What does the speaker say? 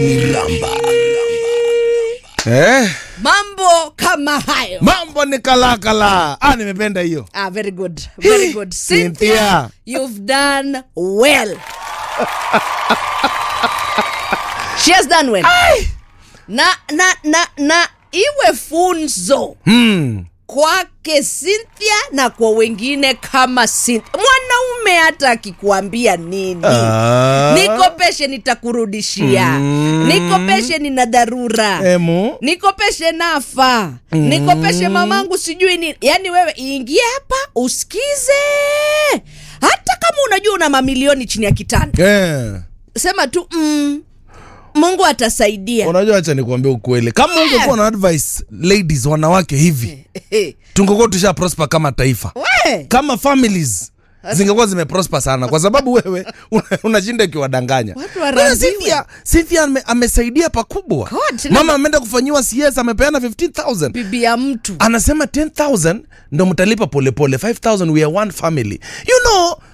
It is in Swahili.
Miramba. Eh, mambo kama hayo mambo ni kalakala. Ah, nimependa hiyo. ah, very good very good Cynthia. Cynthia, you've done well she has done well na na na na iwe funzo Hmm. kwake Cynthia na kwa wengine kama Cynthia. Mwanaume hata akikuambia nini Ah. nikopeshe nitakurudishia Mm. nikopeshe nina dharura Emu. nikopeshe nafa nikopeshe mamangu sijui nini yaani wewe ingie hapa usikize hata kama unajua una mamilioni chini ya kitanda Eh. sema tu mm, mungu atasaidia Unajua, acha nikuambia ukweli, kama ungekuwa na advice ladies, wanawake hivi, tungekuwa tusha prosper kama taifa, we kama families zingekuwa zimeprosper sana, kwa sababu wewe una- unashinda ukiwadanganya. Watu Wewe warambiwe. Cynthia, Cynthia ame, amesaidia pakubwa. God, tena- Mama ameenda kufanyiwa CS, amepeana 15000 bibi ya mtu anasema 10000 ndo mtalipa polepole 5000 we are one family you know